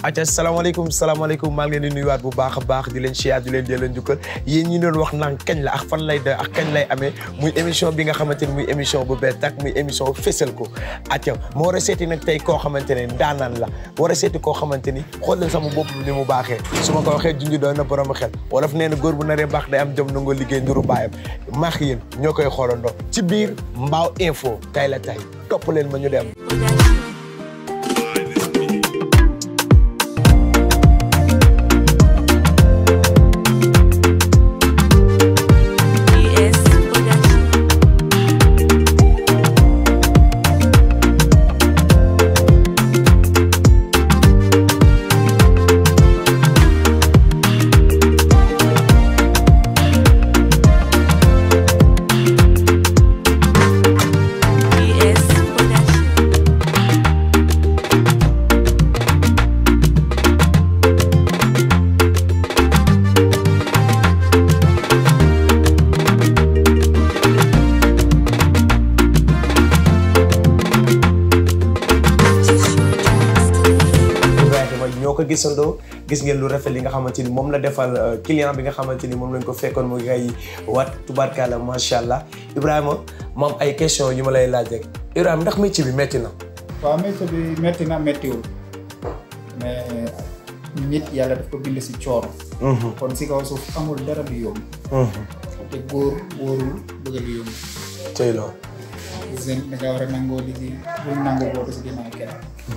acca salaamaaleykum salaamaaleykum maa ngi leen di nuyuwaat bu baax a baax di leen siyaat di leen delloo njukkal yéen ñi doon wax naan kañ la ak fan lay doy ak kañ lay amee muy émission bi nga xamante ni muy émission bu bees tak muy émission fésal ko acca ma war a seeti nag tey koo xamante ne ndaanaan la war a seeti koo xamante ni xool leen sama bopp ni mu baaxee su ma ko waxee junj doon na borom xel wolof nee na góor bu naree baax day am jom nangoo liggéey nduru baayam maax yéen ñoo koy xoolandoo ci biir Mbaaw info tay la tay topp leen ma ñu dem Ibrahima ñoo ko gisandoo gis ngeen lu rafet li nga xamante ni moom la defal client bi nga xamante ni moom lañ ko fekkoon mu ngay wat tubaarkalla macha allah Ibrahima moom ay question yu ma lay laaj rek Ibrahima ndax métier bi métti na. waaw métier bi métti na méttiwul mais nit yàlla daf ko bind si coono. kon si kaw suuf amul dara du yomb. te góor wóorul bëgg lu yomb. tey loolu. seen da nga war a nangoo liggéey bul nangoo bootu si ginnaaw kenn.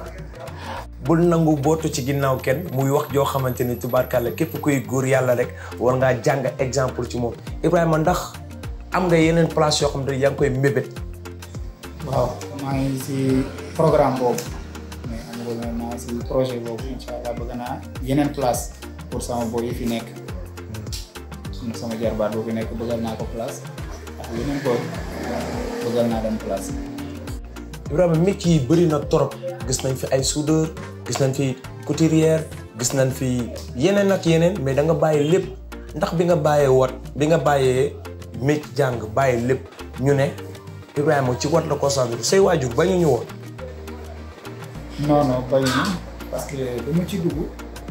bul nangu bootu ci ginnaaw kenn muy wax joo xamante ni tubaarkàlla képp kuy góor yàlla rek war ngaa jàng exemple ci moom Ibrahima ndax am nga yeneen place yoo xam ne yaa ngi koy mébét. waaw maa ngi si programme boobu mais amagul na maa ngi si projet boobu incha allah bëgg naa yeneen place pour sama boy yi fi nekk am na sama jarbaat boo fi nekk bëggal naa ko place ak yeneen boy bëggal naa dem place. Ibrahima métier yi bëri na trop gis nañ fi ay soudeur gis nañ fi couturière gis nañ fi yeneen ak yeneen mais da nga bàyyi lépp ndax bi nga bàyyee wat bi nga bàyyee métier jàng bàyyi lépp ñu ne Ibrahima ci wat la concentré say waajur bañu ñu woon. non non bayu na parce que dama ci dugg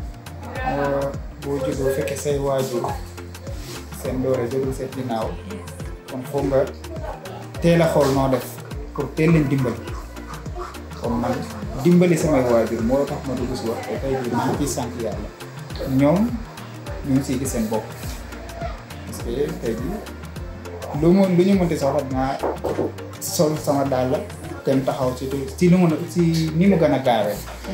boo juddoo fekkee say waajur seen doore jógul seen ginnaaw kon foog nga teel a xool noo def pour teel leen dimbali comme man dimbali samay waajur moo tax ma dugg si wax te tey jii maa ngi ciy sant yàlla ñoom ñu ngi siy gis seen bopp parce que tey jii lu mu lu ñu mënti soxla dinaa sol sama dàll dem taxaw ci ci lu mun a ci ni mu gën a gaawee.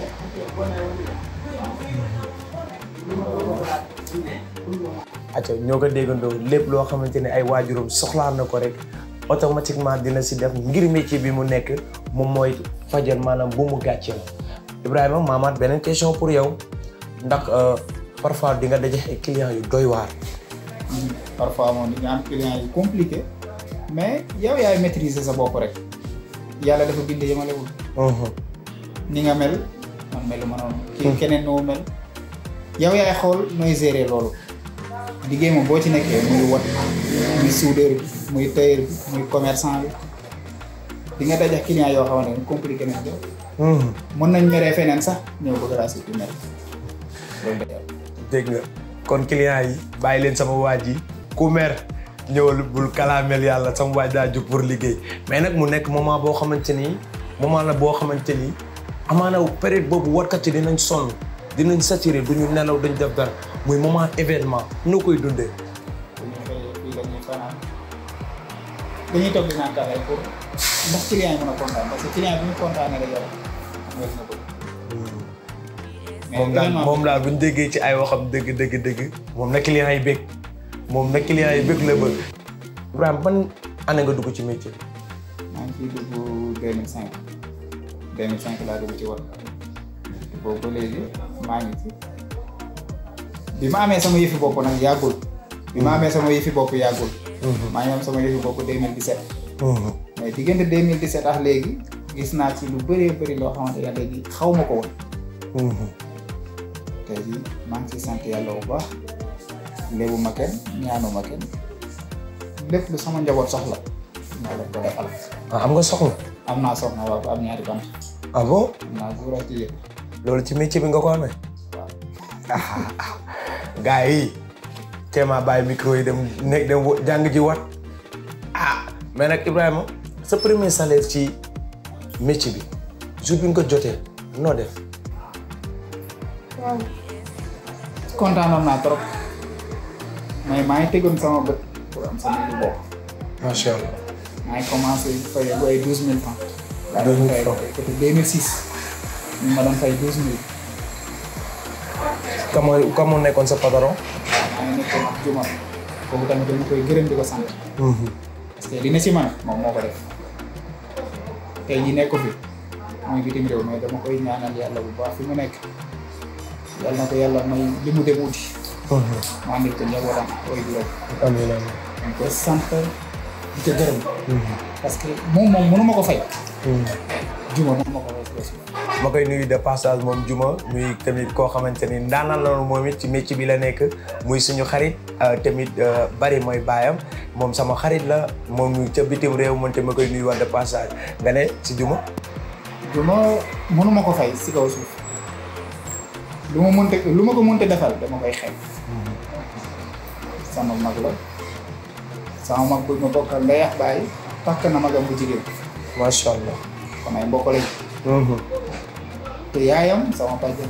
acca ñoo ko déggandoo lépp loo xamante ne ay waajuram soxlaa na ko rek automatiquement dina si def ngir métier bi mu nekk moom mooy fajal maanaam bu mu gàcceel Ibrahima maamaat beneen question pour yow ndax parfois di nga daje ay clients yu doy waar. parfois moom di nga am client yu compliqué mais yow yaay maîtriser sa bopp rek yàlla dafa bind yemalewul ni nga mel man melu ma noonu kii keneen noo mel yow yaay xool nooy gérer loolu liggéey moom boo ci nekkee muy wat muy soudeur bi muy tailleur bi muy commerçant bi di nga dajax client yoo xamante ne compliqué nañ yow mën nañ meree feneen sax ñëw bëgg laa surtout mer loolu day am dégg nga kon client yi bàyyi leen sama waaj yi ku mer ñëwal bul kalaamel yàlla sama waaj daa jóg pour liggéey mais nag mu nekk moment boo xamante ni moment la boo xamante ni amaana période boobu warkat yi dinañ sonn dinañ saturé duñu nelaw duñ def dara muy moment événement noo koy dundee. dañuy xëy fii la ñuy fanaan dañuy toog di naan kafe pour ndax client yi mën a kontaan parce que client bi ñu kontaanee rek yow wér na ko. moom daal moom daal bu ñu déggee ci ay waxam dëgg dëgg dëgg moom na client yi bëgg moom na client yi bëgg la bëgg. Ibrahima ban année nga dugg ci métier bi. maa ngi ciy dugg 2005 2005 laa dugg ci wat boobu ba léegi maa ngi ci bi ma amee sama yëfi bopp nag yàggul. bi ma amee sama yëfi bopp yàggul. maa ngi am sama yëfi bopp 2017. mais diggante 2017 ak léegi gis naa ci lu bëree bëri loo xamante ne léegi xaw ma ko woon. tey jii maa ngi ciy sant yàlla bu baax léebu ma kenn ñaanu ma kenn lépp lu sama njaboot soxla maa leen ko defal. ah am nga soxla. am naa soxna waaw ba am ñaari bant ah bon am naa góor ak jigéen loolu ci métier bi nga ko amee. gars yi teema bàyyi micro yi dem nekk dem wo- jàng ji wat ah mais nag Ibrahima sa premier salaire ci métier bi jour bi nga ko jotee noo def waaw kontaanoon naa trop mais maa ngi tegoon sama bët pour am sama lu bopp macha allah maa ngi commencé fay bu ay douze mille francs. laa 12 000 doon fay francs. côté 2006 ñu ma doon fay douze mille. ka moo ka moo nekkoon sa patron maa ngi nekkoon ak Juma kooku tamit dama koy gërëm di ko sant. parce que li ne si man moom moo ko def tey jii nekk ko fi mooy bitim réew mais dama koy ñaanal yàlla bu baax fi mu nekk yàlla na ko yàlla may li mu dem uti. maa ngi ko njabootam koy juróom. amiin amiin dañ koy sant di ko gërëm. parce que moom moom mënu ma ko fay. Juma mënu ma ko fay si suuf. ma koy nuyu de passage moom Juma muy tamit koo xamante ni ndaanaan la moom it ci métier bi la nekk muy suñu xarit euh, tamit euh, bari mooy baayam moom sama xarit la moom mu ca bitim réew man te ma koy nuyu wax de passage nga ne si Juma Juma mënu ma ko fay si kaw suuf lu ma mënte lu ma ko mënte defal dama koy xeeb. sama mag la sama mag bu ma bokkal ndey ak baay takk na magam bu jigéen macha allah. kon ay mbokk lañ te yaayam sama bàjjen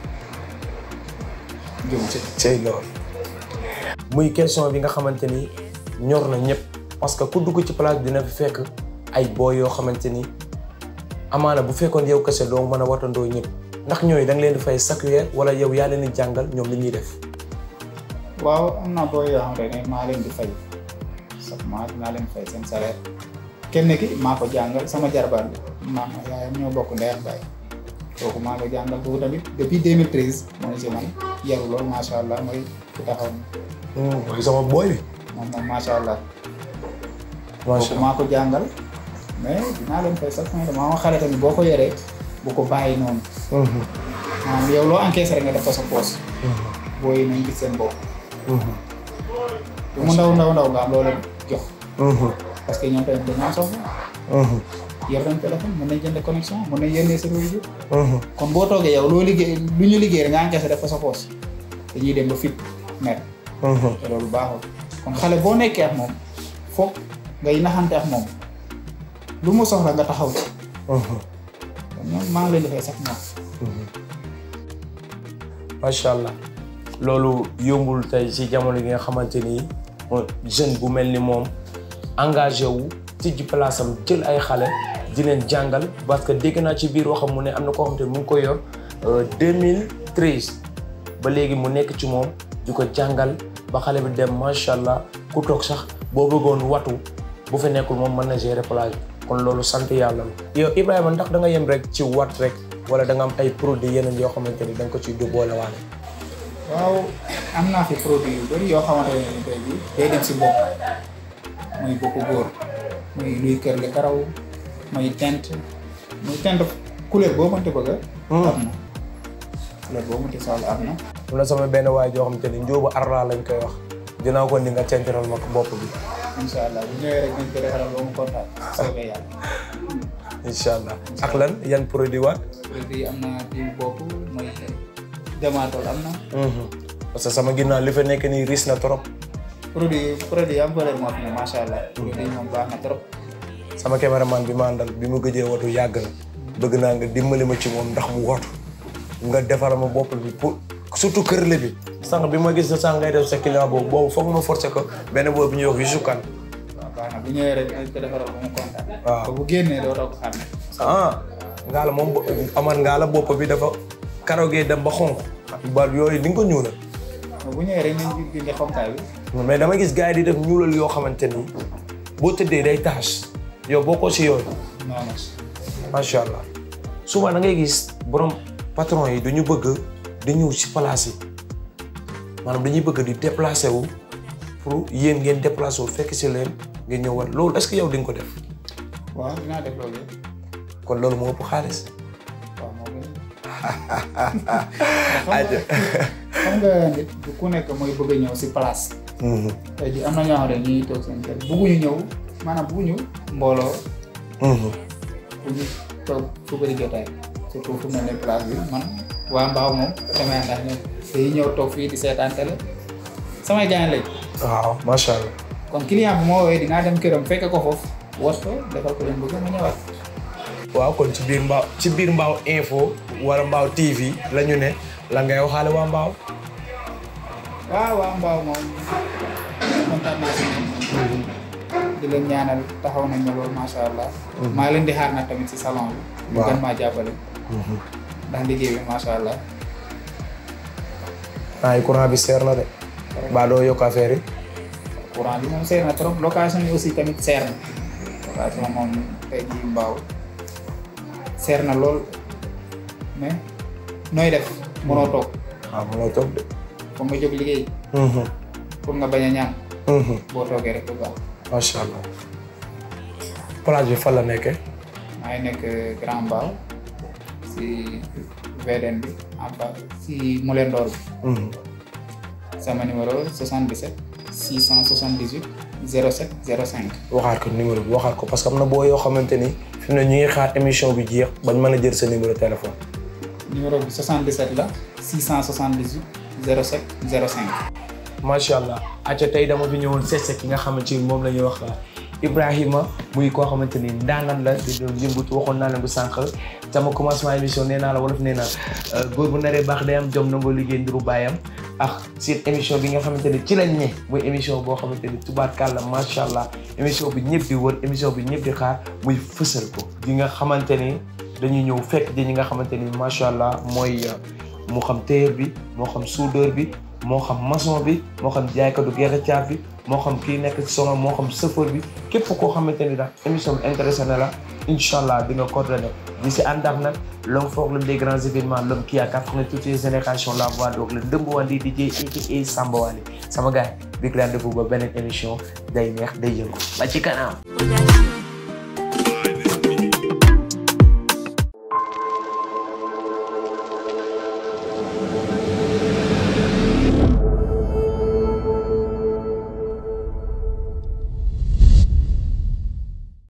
Juma ci cey loolu muy question bi nga xamante ni ñor na ñëpp parce que ku dugg ci place dina fi fekk ay booy yoo xamante ni amaana bu fekkoon yow kese doo mën a watandoo ñëpp ndax ñooyu da nga leen di fay chaque weer wala yow yaa leen di jàngal ñoom li ñuy def. waaw am na booy yoo xamante ne maa leen di fay chaque mois dinaa leen fay seen salaire kenn ki maa ko jàngal sama jarbaat bi maa yaayam ñoo bokk ndey ak baay kooku maa ko jàngal kooku tamit depuis 2013 moo ngi si man yaru lool macha allah mooy ku taxaw ni mooy sama booy bi. moom moom macha allah macha kooku maa ko jàngal mais dinaa leen fay chaque mois maa ma xale tamit boo ko yoree bu ko bàyyi noonu allah. maanaam yow loo encaissé rek nga def ko sa poos booy nañ gis seen bopp lu mu ndaw ndaw ndaw nga am loo leen jox parce que ñoom tamit dañoo soxla yor nañ téléphone mën nañ jënd connexion mën nañ yónnee sa réseau kon boo toogee yow loo liggéey lu ñu liggéey rek nga encaissé def ko sa poos dañuy dem ba fit mer te loolu baaxul kon xale boo nekkee ak moom foog ngay naxante ak moom lu mu soxla nga taxaw ci kon ñoom maa ngi leen di fay sax moom macha allah loolu yombul tey ci jamono gi nga xamante ni jeune bu mel ni moom engagé wu tijji place am jël ay xale di leen jàngal parce que dégg naa ci biir waxam mu ne am na koo xamante ni mu ngi koy yor 2013 ba léegi mu nekk ci moom di ko jàngal ba xale bi dem macha allah ku toog sax boo bëggoon watu bu fi nekkul moom mën na gérer plage bi kon loolu sant yàlla la. yow Ibrahima ndax da nga yem rek ci wat rek wala da nga am ay produits yeneen yoo xamante ni da nga ko ciy boole waale. waaw am naa fi produit yu bëri yoo xamante ne ni tey jii day dem si bopp muy boppu góor muy luy kër li karaw muy teint muy teint couleur boo mënti bëgg am na couleur boo mënti soxla am na am na sama benn waay joo xamante ni njóobu arla lañ koy wax dinaa ko ni nga central ma ko bopp bi incha allah bu ñëwee rek nañ ko defaral ba mu kontaan soobee yàlla incha allah ak lan yan produit waat produit am na diw bopp muy demaatol am na parce que sama ginnaaw li fa nekk nii ris na trop produit produit am valeur moo fi ne macha allah produit moom baax na trop sama caméraman bi ma àndal bi mu gëjee watu yàgg na bëgg naa nga dimbali ma ci moom ndax mu watu nga defal ma bopp bi pour surtout kër la bi sànq bi ma gis na sànq ngay def sa client boobu boobu foog ma forcer ko benn boobu ñuy wax Youssou Kane waaw baax na bu ñëwee rek nañ ko defaral ba mu kontaan waaw. te bu génnee doo toog xam ne ah ngaa la moom aman ngaa la bopp bi dafa karogee dem ba xonq ba yooyu di nga ko ñuulal bu ñëwee rek nañ dindi xonkaay bi mais dama gis gars yi di def ñuulal yoo xamante ni boo tëddee day taxas yow boo ko si yooyu noonu macha allah souvent da ngay gis borom patron yi duñu bëgg di ñëw si place yi maanaam dañuy bëgg di déplacé wu pour yéen ngeen déplacé wu fekk si leen ngeen ñëw war loolu est-ce que yow di nga ko def waaw dinaa def loolu yëpp kon loolu moo ëpp xaalis. waaw moo gën xam nga nit du ku nekk mooy bëgg a ñëw si place tey jii am na ñoo xam ne ñuy toog seen kër bugguñu ñëw maanaam bugguñu mbooloo bugguñu toog fu bëri jotaay surtout fu mel ne place bi man waa mbaaw moom damay ànd ak ñoom day ñëw toog fii di seetaan télé samay gaañ lañ waaw macha allah. kon client bi moo woowee dinaa dem këram fekk ko foofu was ko defal ko leen bëgg ma ñëwaat waaw kon ci biir mbaaw ci biir mbaaw info wala mbaaw TV la ñu ne la ngay waxaale waa mbaaw. waaw waa mbaaw moom kontaan naa si ñoom di leen ñaanal taxaw nañ ma loolu macha allah maa leen di xaar nag tamit si salon bi ñu Waaw. gën maa jàppale ndax liggéey bi macha allah ay courant bi seer na de. baa doo yokk affaire yi. courant bi moom seer na trop location yi aussi tamit seer na location moom tey jii mbaaw seer na lool mais nooy def mënoo toog waaw mënoo toog de. foog nga jóg liggéey pour nga bañ a ñaan boo toogee rek du baax macha allah. place bi fan la nekkee. maa ngi nekk Grand Mbao si VDN bi en face si Moulin d'Or bi sama numéro 77 678 07 05 waxaat ko numéro bi waxaat ko parce que am na boo yoo xamante ni fi mu ne ñu ngi xaar émission bi jeex bañ mën a jël sa numéro téléphone. numéro bi 77 la 678 07 05 macha allah acca tey dama fi ñëwoon seet ki nga xamante ni moom la ñuy wax Ibrahima muy koo xamante ni ndaanaan la di doon yëngatu waxoon naa leen bu sànq sama commencement émission nee naa la wolof nee naa góor bu naree baax day am jom nangoo liggéey ndiru baayam ak seen émission bi nga xamante ni ci lañ ne muy émission boo xamante ni tubaarkàlla macha allah émission bi ñëpp di wër émission bi ñëpp di xaar muy fësal ko di nga xamante ni dañuy ñëw fekk ji ñi nga xamante ni macha allah mooy moo xam tailleur bi moo xam soudeur bi moo xam maçon bi moo xam jaaykatu gerte caaf bi moo xam kii nekk ci salon moo xam chauffeur bi képp koo xamante ni daal émission bi intéressé na la incha allah di nga coordonné di si ànd ak nag l'homme fort l'homme des grands événements l'homme qui a cartonné toutes les générations la voix donc le Ndëmb Wandi DJ aka Samba Wali sama gars yi big rendez-vous ba beneen émission day neex day yëngu ba ci kanam.